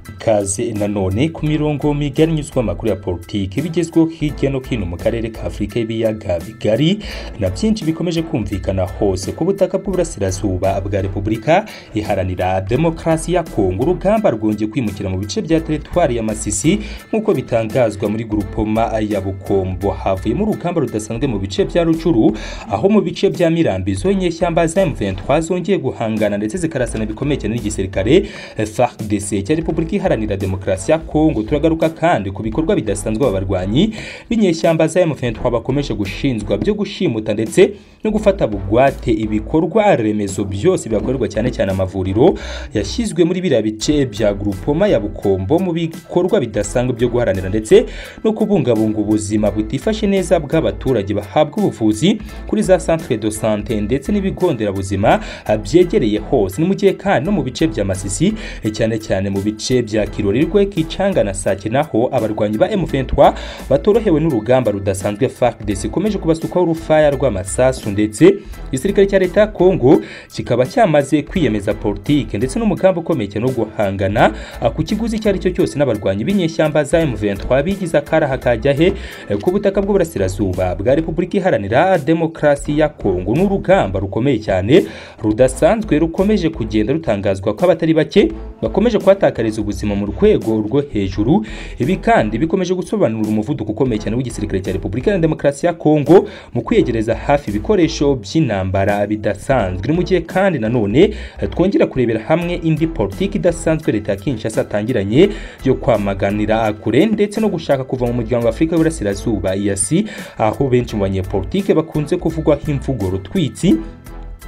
ikaze nanone ku mirongo migari nyuzwa amakuru ya politiki bigezweho hirya no hino mu karere ka afurika y'ibiyaga bigari na byinshi bikomeje kumvikana hose ku butaka bw'uburasirazuba bwa repubulika iharanira demokarasi ya kongo urugamba rwongeye kwimukira mu bice bya teritwari ya masisi nk'uko bitangazwa muri gurupoma ya bukombo havuyemo urugamba rudasanzwe mu bice bya rucuru aho mu bice bya mirambizo inyeshyamba za m23 zongeye guhangana ndetse zikarasana bikomeye cyane n'igisirikare FARDC cya Repubulika Iharanira Demokarasi ya Kongo turagaruka kandi ku bikorwa bidasanzwe aba barwanyi b'inyeshyamba za M23 bakomeje gushinzwa byo gushimuta ndetse no gufata bugwate ibikorwa remezo byose bibakorerwa cyane cyane amavuriro yashyizwe muri biriya bice bya Groupoma ya Bukombo mu bikorwa bidasanzwe byo guharanira ndetse no kubungabunga ubuzima butifashe neza bw'abaturage bahabwa ubuvuzi kuri za centre de santé ndetse n'ibigo nderabuzima byegereye hose ni mu gihe kandi no mu bice bya Masisi cyane cyane mu bice bya Kirorirwe Kicanga na Sake naho abarwanyi ba M23 batorohewe n'urugamba rudasanzwe FARDC ikomeje kubasukaho urufaya rw'amasasu ndetse igisirikare cya leta ya Kongo kikaba cyamaze kwiyemeza politike ndetse n'umugambi ukomeye cyane wo guhangana ku kiguzi icyo ari cyo cyose n'abarwanyi b'inyeshyamba za M23 bigize akaraha kajya he ku butaka bw'uburasirazuba bwa Repubulika Iharanira Demokarasi ya Kongo n'urugamba rukomeye cyane rudasanzwe rukomeje kugenda rutangazwa ko abatari bake bakomeje kuhatakariza ubuzima mu rwego rwo hejuru ibi kandi bikomeje gusobanura umuvuduko ukomeye cyane w'igisirikare cya Repubulika ya Demokarasi ya Kongo mu kwiyegereza hafi ibikoresho by'intambara bidasanzwe mu gihe kandi nanone twongera kurebera hamwe indi politiki idasanzwe leta ya Kinshasa atangiranye yo kwamaganira kure ndetse no gushaka kuva mu muryango wa Afurika y'Uburasirazuba EAC aho benshi mu banyepolitike bakunze kuvugwaho imvugo rutwitsi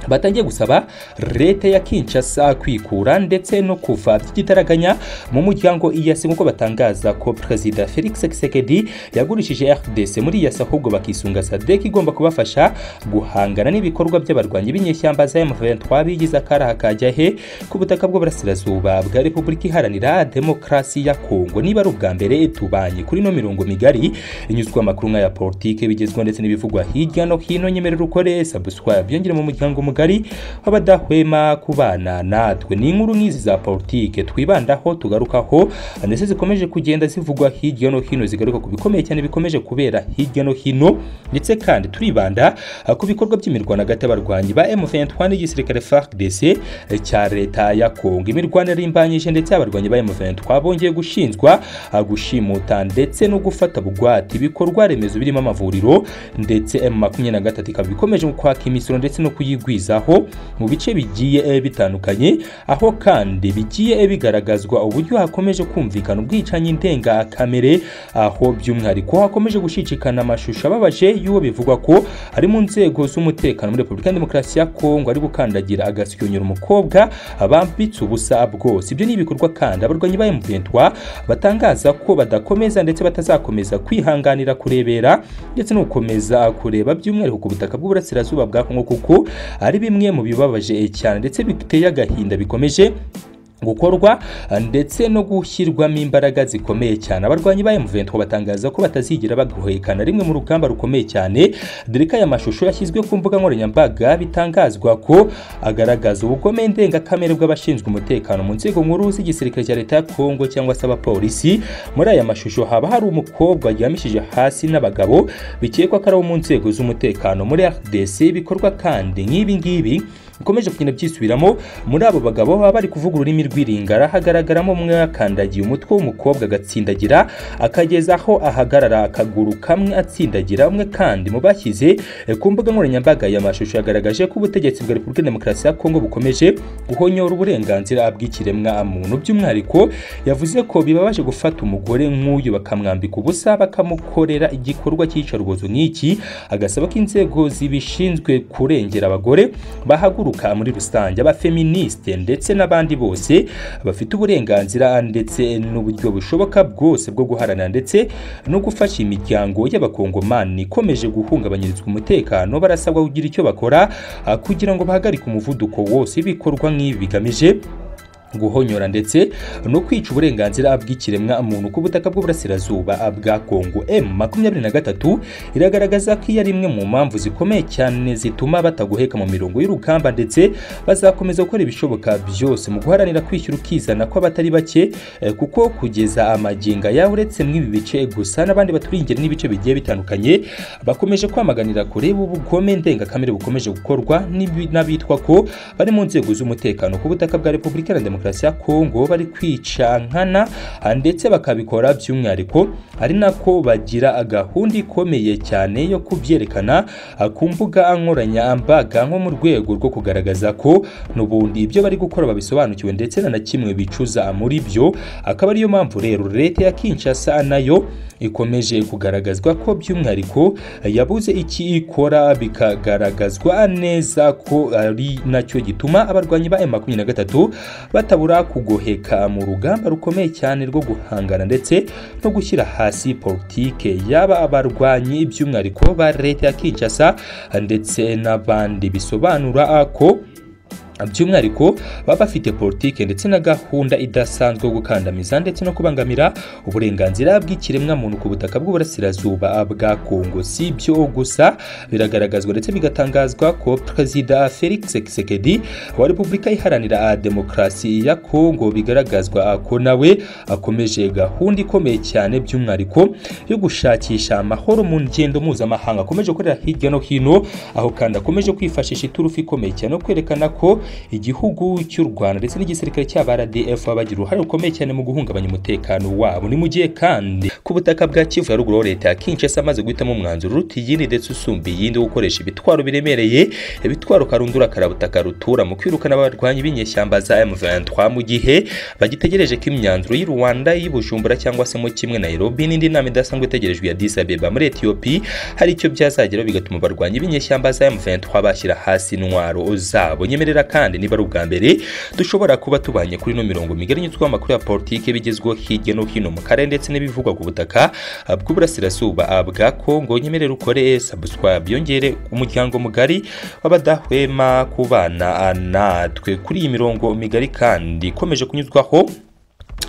batangiye gusaba leta ya Kinshasa kwikura ndetse no kuva by'igitaraganya mu muryango EAC nk'uko batangaza ko Perezida Felix Tshisekedi yagurishije RDC muri EAC ahubwo bakisunga SADC igomba kubafasha guhangana n'ibikorwa by'abarwanyi b'inyeshyamba za M23 bigize akaraha kajya he ku butaka bw'uburasirazuba bwa Repubulika Iharanira Demokarasi ya Kongo niba ari ubwa mbere tubanye kuri no mirongo migari inyuzwa amakuru ya politike bigezweho ndetse n'ibivugwa hirya no hino nyemerera ukore subscribe byongere mu muryango mugari w'abadahwema kubana natwe ni inkuru nk'izi za politike twibandaho tugarukaho ndetse zikomeje kugenda zivugwa hirya no hino zigaruka ku bikomeye cyane bikomeje kubera hirya no hino ndetse kandi turibanda ku bikorwa by'imirwano hagati y'abarwanyi ba M23 n'igisirikare FARDC cya leta ya Kongo imirwano yarimbanyije ndetse abarwanyi ba M23 bongeye gushinjwa gushimuta ndetse no gufata bugwate ibikorwa remezo birimo amavuriro ndetse M23 ikaba ikomeje kwaka imisoro ndetse no kuyigwiza aho mu bice bigiye bitandukanye aho kandi bigiye bigaragazwa uburyo hakomeje kumvikana ubwicanyi ndengakamere aho by'umwihariko hakomeje gushishikana amashusho ababaje y'uwo bivugwa ko ari mu nzego z'umutekano muri repubulika demokarasi ya kongo ari gukandagira agashyonyora umukobwa bambitse ubusa bwose ibyo ni ibikorwa kandi abarwanyi ba M23 batangaza ko badakomeza ndetse batazakomeza kwihanganira kurebera ndetse no gukomeza kureba by'umwihariko ku butaka bw'uburasirazuba bwa kongo kuko ari bimwe mu bibabaje cyane ndetse biteye agahinda bikomeje gukorwa ndetse no gushyirwamo imbaraga zikomeye cyane abarwanyi ba M23 batangaza ko batazigera baguhekana rimwe mu rugamba rukomeye cyane dore ko aya mashusho yashyizwe ku mbuga nkoranyambaga bitangazwa ko agaragaza ubugome ndengakamere bw'abashinzwe umutekano mu nzego nkuru z'igisirikare cya leta ya Kongo cyangwa se abapolisi muri aya mashusho haba hari umukobwa aryamishije hasi n'abagabo bikekwa ko ari abo mu nzego z'umutekano muri RDC bikorwa kandi nk'ibi ngibi bikomeje kugenda byisubiramo muri abo bagabo baba bari kuvuga ururimi rw'iringara hagaragaramo umwe akandagiye umutwe w'umukobwa agatsindagira akageza aho ahagarara akaguru kamwe atsindagira umwe kandi mu bashyize ku mbuga nkoranyambaga ya mashusho yagaragaje ko ubutegetsi bwa repubulika demokarasi ya kongo bukomeje guhonyora uburenganzira bw'ikiremwa muntu by'umwihariko yavuze ko bibabaje gufata umugore nk'uyu bakamwambika ubusa bakamukorera igikorwa cy'iyicarubozo nk'iki agasaba ko inzego zibishinzwe kurengera abagore bahaguruka muri rusange abafeministe ndetse n'abandi bose bafite uburenganzira ndetse n'uburyo bushoboka bwose bwo guharanira ndetse no gufasha imiryango y'abakongomani ikomeje guhungabanyirizwa umutekano barasabwa kugira icyo bakora kugira ngo bahagarike umuvuduko wose ibikorwa nk'ibi bigamije guhonyora ndetse no kwica uburenganzira bw'ikiremwa muntu ku butaka bw'uburasirazuba bwa kongo M23 iragaragaza ko iyo ari imwe mu mpamvu zikomeye cyane zituma batagoheka mu mirongo y'urugamba ndetse bazakomeza gukora ibishoboka byose mu guharanira kwishyura ukizana kw'abatari bake eh, kuko kugeza amaginga yawe uretse mw'ibi bice gusa n'abandi baturiye ingeri n'ibice bigiye bitandukanye bakomeje kwamaganira kure ubugome ndengakamere bukomeje gukorwa n'ibi- n'abitwa ko bari mu nzego z'umutekano ku butaka bwa repubulika iharanira demokarasi ya kongo bari kwica nkana ah, ndetse bakabikora by'umwihariko ari nako bagira gahunda ikomeye cyane yo kubyerekana ah, ku mbuga nkoranyambaga nko mu rwego rwo kugaragaza ko n'ubundi ibyo bari gukora babisobanukiwe ndetse na na kimwe bicuza muri byo akaba ariyo mpamvu rero leta ya kinshasa nayo ikomeje kugaragazwa ko by'umwihariko yabuze iki ikora bikagaragazwa neza ko ari nacyo gituma abarwanyi ba M23 batabura kugoheka mu rugamba rukomeye cyane rwo guhangana ndetse no gushyira hasi politike yaba abarwanyi by'umwihariko ba leta ya Kinshasa ndetse n'abandi bisobanura ko by'umwihariko baba bafite politike ndetse na gahunda idasanzwe yo gukandamiza ndetse no kubangamira uburenganzira bw'ikiremwamuntu ku butaka bw'uburasirazuba bwa kongo si byo gusa biragaragazwa ndetse bigatangazwa ko perezida felix Tshisekedi wa repubulika iharanira demokarasi ya kongo bigaragazwa ko nawe akomeje gahunda ikomeye cyane by'umwihariko yo gushakisha amahoro mu ngendo mpuzamahanga akomeje gukorera hirya no hino aho kandi akomeje kwifashisha iturufu ikomeye cyane no kwerekana ko igihugu cy'u rwanda ndetse n'igisirikare cy'aba rdf bagira uruhare rukomeye cyane mu guhungabanya umutekano wabo ni mu gihe kandi ku butaka bwa kivu ya ruguru aho leta ya kinshasa amaze guhitamo umwanzuro uruta iyindi ndetse usumba iyindi wo gukoresha ibitwaro biremereye ibitwaro karundura karabutaka rutura mu kwirukana abarwanyi b'inyeshyamba za m23 mu gihe bagitegereje ko imyanzuro y'i rwanda y'i bujumbura cyangwa se mu kimwe nairobi n'indi nama idasanzwe itegerejwe ya addis abeba muri etiyopi hari icyo byazageraho bigatuma abarwanyi b'inyeshyamba za m23 bashyira hasi intwaro zabo nyemerera kandi niba ari ubwa mbere dushobora kuba tubanye kuri ino mirongo migari nyuzwaho amakuru ya politiki bigezweho hirya no hino mu karere ndetse n'ibivugwa ku butaka ah, bw'uburasirazuba ah, bwa kongo nyemerera ukore subscribe yongere umuryango mugari w'abadahwema kubana ah, natwe kuri iyi mirongo migari kandi ikomeje kunyuzwaho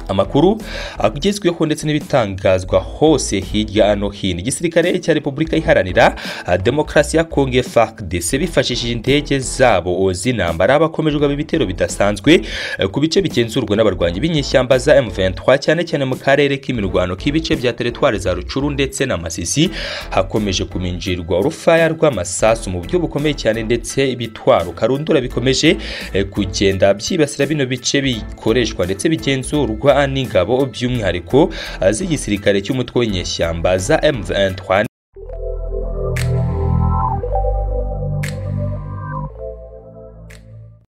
amakuru agezweho ndetse n'ibitangazwa hose hirya no hino igisirikare cya repubulika iharanira ah, demokarasi ya kongo fardc bifashishije indege zabo z'intambara bakomejwe ibitero bidasanzwe eh, ku bice bigenzurwa n'abarwanyi b'inyeshyamba za m23 cyane cyane mu karere k'imirwano k'ibice bya teritwari za rucuru ndetse na masisi hakomeje kuminjirwa urufaya rw'amasasu mu buryo bukomeye cyane ndetse ibitwaro karundura bikomeje eh, kugenda byibasira bino bice bikoreshwa ndetse bigenzurwa n'ingabo by'umwihariko ah, z'igisirikare cy'umutwe w'inyeshyamba za M23